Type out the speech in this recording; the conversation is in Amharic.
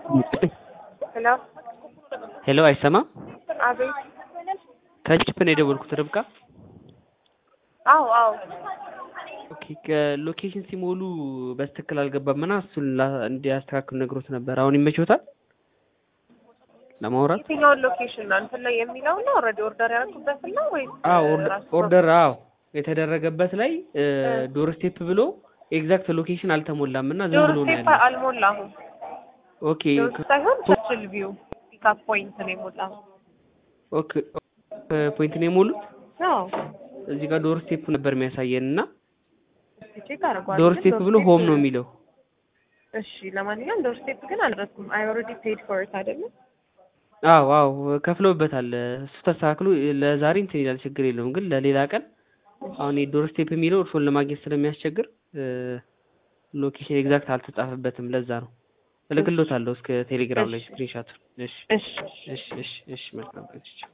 ሄሎ ሄሎ አይሰማም? አቤት። ከጭፕ ነው የደወልኩት ርብቃ። አዎ አዎ ኦኬ ሎኬሽን ሲሞሉ በስትክክል አልገባም እና እሱን ላ- እንዲያስተካክሉ ነግሮት ነበር። አሁን ይመቾታል ለማውራት? የትኛውን ሎኬሽን ነው እንትን ላይ የሚለው ነው? ኦልሬዲ ኦርደር ያደረኩበት ነው ወይስ አዎ ራሱ ኦርደር አዎ የተደረገበት ላይ ዶር ስቴፕ ብሎ ኤግዛክት ሎኬሽን አልተሞላም እና ዝም ዶር ብሎ ነው ስቴፕ ያለው። አልሞላሁም። ኦኬ ዶር ሳይሆን ቸርችል ቪው ፒካፕ ፖይንት ነው የሞላሁት። ኦኬ ፖይንት ነው የሞሉት። አዎ እዚህ ጋር ዶር ስቴፕ ነበር የሚያሳየን እና እስኪ ቼክ አድርጓል። ዶር ግን ስቴፕ ብሎ ሆም ነው የሚለው። እሺ ለማንኛውም ዶር ስቴፕ ግን አልደረስኩም። አይ ኦልሬዲ ፔድ ፎር ኢት አይደለም። አዎ አዎ ከፍለውበታል። እሱ ተስተካክሎ ለዛሬ እንትን ይላል ችግር የለውም። ግን ለሌላ ቀን አሁን የዶር ስቴፕ የሚለው እርሶን ለማግኘት ስለሚያስቸግር ሎኬሽን ኤግዛክት አልተጻፈበትም። ለዛ ነው እልክሎታለሁ እስከ ቴሌግራም ላይ ስክሪንሻት። እሺ እሺ እሺ እሺ እሺ መልካም ቀን።